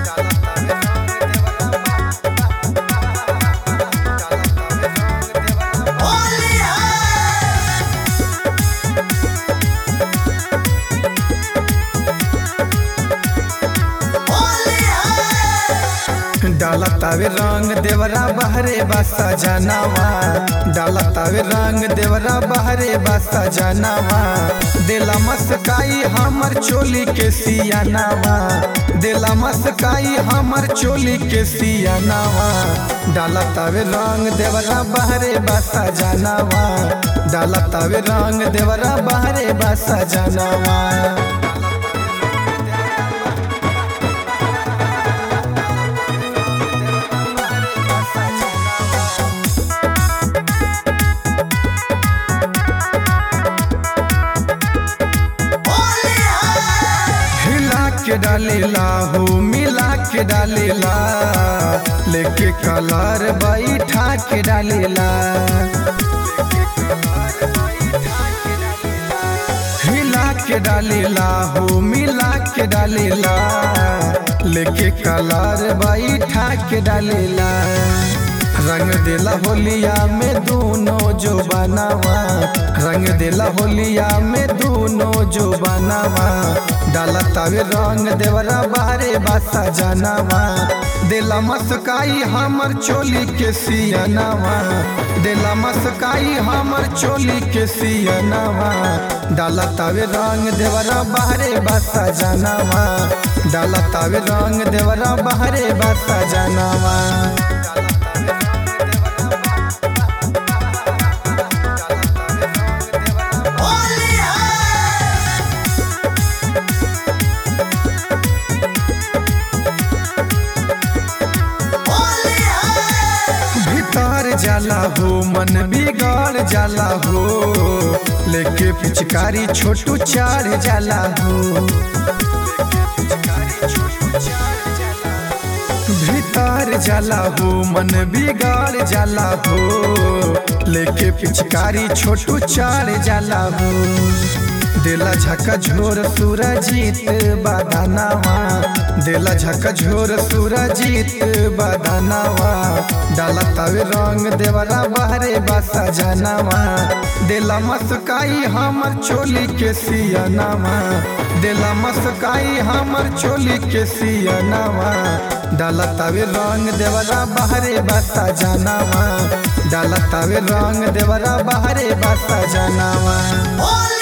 डाला तावे रंग देवरा बहरे बासा जनावा डाला तावे रंग देवरा बहरे बासा जनावा देला मस्काई हमर चोली के सियानावा देला मस्काई हमर चोली के सियानावा डाला तावे रंग देवरा बहरे बासा जनावा डाला तावे रंग देवरा बहरे बासा जनावा हिला के डालेला हो मिला के डालेला लेके कलर बैठा के डालेला हिला के डालेला हो मिला के डालेला लेके कलर बैठा के डालेला रंग देला होलिया में दोनों जो बनावा रंग देला होलिया में दोनों जो बनावा डाला तावे रंग देवरा बारे बासा जनावा देला मस्काई हमर चोली के सियनावा देला मस्काई हमर चोली के सियनावा डाला तावे रंग देवरा बाहरे बासा जनावा डाला तावे रंग देवरा बाहरे बासा जनावा भीतर जाला हो मन बिगड़ जाला हो लेके पिचकारी छोटू चार जाला हो भीतर जाला हो मन बिगड़ जाला हो लेके पिचकारी छोटू चार जाला हो देला झका झोर सूरजीत बादानावा देला झका झोर सूरजीत बादानावा डाला तावे रंग देवरा बाहरे बासा जनावा देला मस्काई हमर चोली के सियनावा देला मस्काई हमर चोली के सियनावा डाला तावे रंग देवरा बाहरे बासा जनावा डाला तावे रंग देवरा बाहरे बासा जनावा